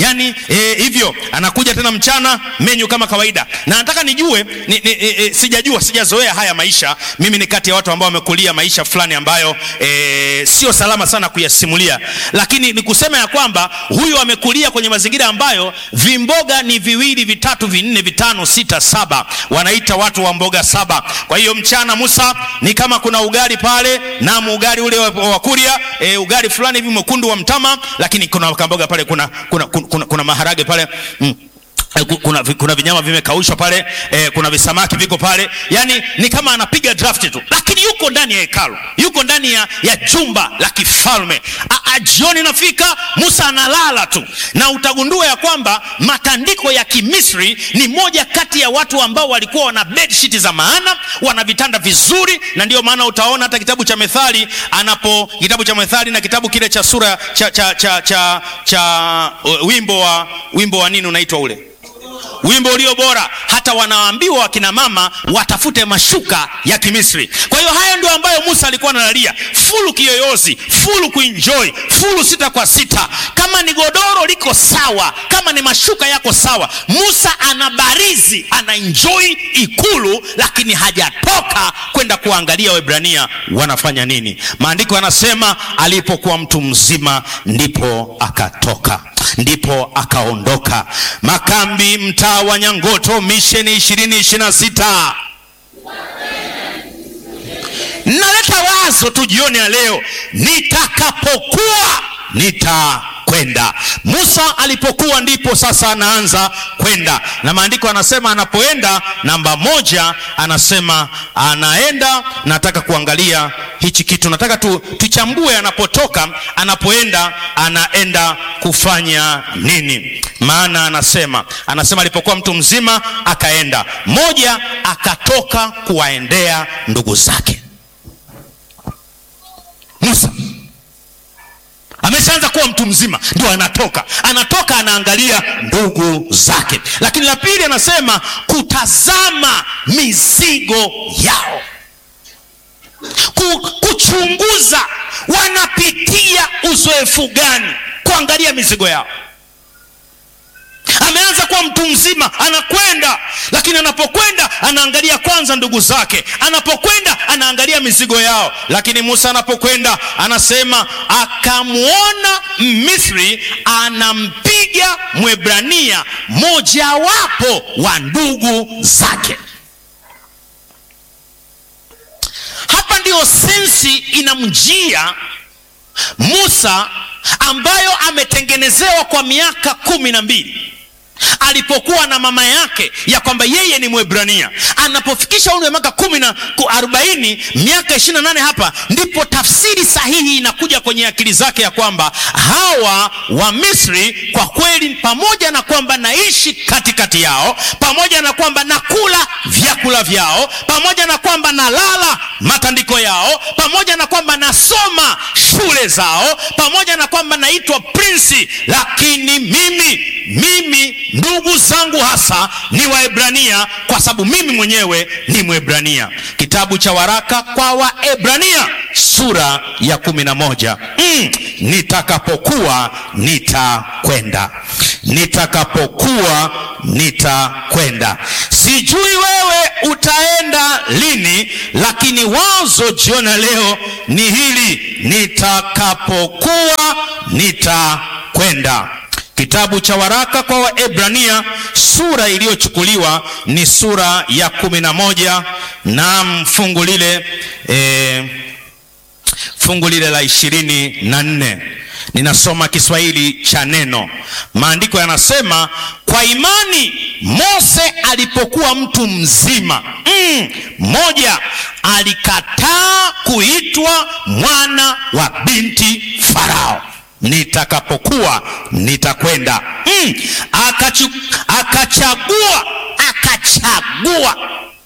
yani e, hivyo anakuja tena mchana menyu kama kawaida na nataka nijue ni, ni, e, e, sijajua sijazoea haya maisha mimi ni kati ya watu ambao wamekulia maisha fulani ambayo e, sio salama sana kuyasimulia lakini ni kusema ya kwamba huyu amekulia kwenye mazingira ambayo vimboga ni viwili vitatu vinne vitano sita saba wanaita watu wa mboga saba kwa hiyo mchana musa ni kama kuna ugali pale nam ugali ule wa, wa kuria e, ugali fulani hivi mwekundu wa mtama lakini kuna kamboga pale kuna, kuna, kuna, kuna, kuna maharage pale mm kuna, kuna vinyama vimekaushwa pale eh, kuna visamaki viko pale yani ni kama anapiga draft tu lakini yuko ndani ya hekalu yuko ndani ya, ya jumba la kifalme jioni nafika musa analala tu na utagundua ya kwamba matandiko ya kimisri ni moja kati ya watu ambao walikuwa wana bedsheet za maana wana vitanda vizuri na ndio maana utaona hata kitabu cha methali anapo kitabu cha methali na kitabu kile cha sura cha, cha, cha, cha, cha uh, wimbo wa wimbo wa nini unaitwa ule wimbo ulio bora hata wanaambiwa wakina mama watafute mashuka ya kimisri kwa hiyo hayo ndio ambayo musa alikuwa analalia fulu kiyoyozi fulu kuenjoy fulu sita kwa sita kama ni godoro liko sawa kama ni mashuka yako sawa musa anabarizi anaenjoy ikulu lakini hajatoka kwenda kuangalia webrania wanafanya nini maandiko yanasema alipokuwa mtu mzima ndipo akatoka ndipo akaondoka makambi mtaa wa nyangoto misheni ishirini ishirina sita naleta wazo tu jioni ya leo nitakapokuwa nitakwenda musa alipokuwa ndipo sasa anaanza kwenda na maandiko anasema anapoenda namba moja anasema anaenda nataka kuangalia hichi kitu nataka tu, tuchambue anapotoka anapoenda anaenda kufanya nini maana anasema anasema alipokuwa mtu mzima akaenda moja akatoka kuwaendea ndugu zake musa ameshaanza kuwa mtu mzima ndio anatoka anatoka anaangalia ndugu zake lakini la pili anasema kutazama mizigo yao kuchunguza wanapitia uzoefu gani kuangalia mizigo yao ameanza kuwa mtu mzima anakwenda lakini anapokwenda anaangalia kwanza ndugu zake anapokwenda anaangalia mizigo yao lakini musa anapokwenda anasema akamwona misri anampiga mwebrania mojawapo wa ndugu zake hapa ndiyo sensi inamjia musa ambayo ametengenezewa kwa miaka kumi na mbili alipokuwa na mama yake ya kwamba yeye ni mwebrania anapofikisha umri wa miaka kumi na arobaini miaka ishiri na nane hapa ndipo tafsiri sahihi inakuja kwenye akili zake ya kwamba hawa wa misri kwa kweli pamoja na kwamba naishi katikati yao pamoja na kwamba nakula vyakula vyao pamoja na kwamba nalala matandiko yao pamoja na kwamba nasoma shule zao pamoja na kwamba naitwa prinsi lakini mimi mimi ndugu zangu hasa ni waebrania kwa sababu mimi mwenyewe ni mwebrania kitabu cha waraka kwa waebrania sura ya kumi na moja mm, nitakapokuwa nitakwenda nitakapokuwa nitakwenda sijui wewe utaenda lini lakini wazo jiona leo ni hili nitakapokuwa nitakwenda kitabu cha waraka kwa waebrania sura iliyochukuliwa ni sura ya kumi na moja na fungu lile e, fungu lile la ishirini na nne ninasoma kiswahili cha neno maandiko yanasema kwa imani mose alipokuwa mtu mzima mm, moja alikataa kuitwa mwana wa binti farao nitakapokuwa nitakwenda mm, akachu, akachagua akachagua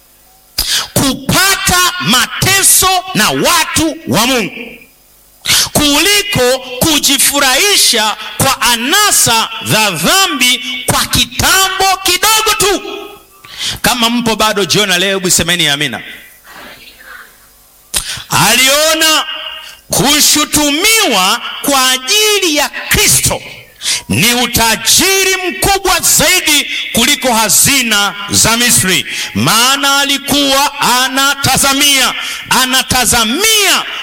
kupata mateso na watu wa mungu kuliko kujifurahisha kwa anasa za dhambi kwa kitambo kidogo tu kama mpo bado jiona leo hebu semeni amina aliona kushutumiwa kwa ajili ya kristo ni utajiri mkubwa zaidi kuliko hazina za Misri, maana alikuwa anatazamia anatazamia